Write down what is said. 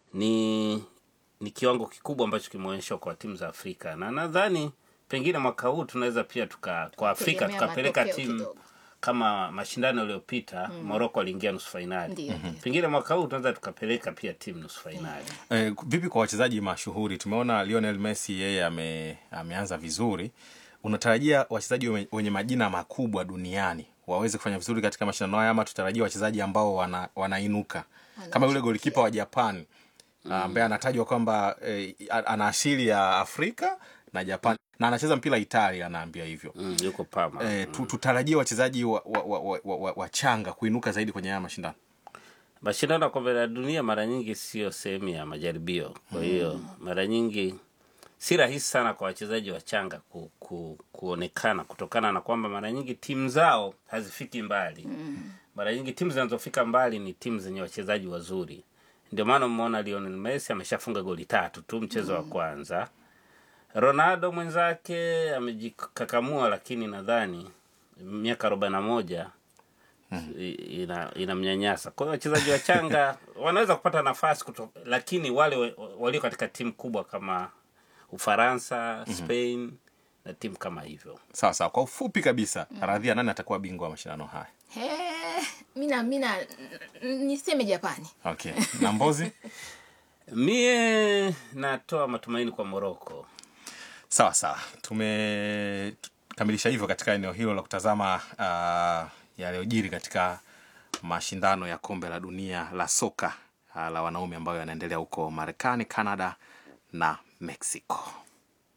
ni ni kiwango kikubwa ambacho kimeonyeshwa kwa timu za Afrika, na nadhani pengine mwaka huu tunaweza pia tuka kwa Afrika Tegemea tukapeleka matokeo timu kidogo. kama mashindano yaliyopita mm. Morocco aliingia nusu fainali. Ndiyo. Pengine mwaka huu tunaweza tukapeleka pia timu nusu fainali. Eh, vipi kwa wachezaji mashuhuri? Tumeona Lionel Messi yeye ame, ameanza vizuri. Unatarajia wachezaji wenye- wenye majina makubwa duniani waweze kufanya vizuri katika mashindano haya ama tutarajia wachezaji ambao wana, wanainuka kama yule golikipa wa Japan ambaye anatajwa kwamba eh, ana asili ya Afrika na Japan na anacheza mpira Italia, anaambia hivyo. Mm, yuko Parma. Eh, tu, tutarajie wachezaji wa, wa, wa, wa, wa, wa, wachanga kuinuka zaidi kwenye haya mashindano. Mashindano ya kombe la dunia mara nyingi sio sehemu ya majaribio, kwa hiyo mara nyingi si rahisi sana kwa wachezaji wachanga ku, ku, kuonekana kutokana na kwamba mara nyingi timu zao hazifiki mbali. Mara nyingi timu zinazofika mbali ni timu zenye wachezaji wazuri. Ndio maana mmeona Lionel Messi ameshafunga goli tatu tu mchezo wa kwanza. Ronaldo mwenzake amejikakamua, lakini nadhani miaka arobaini na moja i- ina inamnyanyasa. Kwa hiyo wachezaji wachanga wanaweza kupata nafasi kuto, lakini wale wa- walio katika timu kubwa kama Ufaransa, Spain na timu kama hivyo Sawa sawa, kwa ufupi kabisa, Radhia, nani atakuwa bingwa wa mashindano haya? He, mina mina n- niseme Japani. Okay, na Mbozi? mie natoa matumaini kwa Moroko. sawa sawa tumekamilisha hivyo katika eneo hilo la kutazama uh, yaliyojiri katika mashindano ya kombe la dunia la soka uh, la wanaume ambayo yanaendelea huko marekani canada na mexico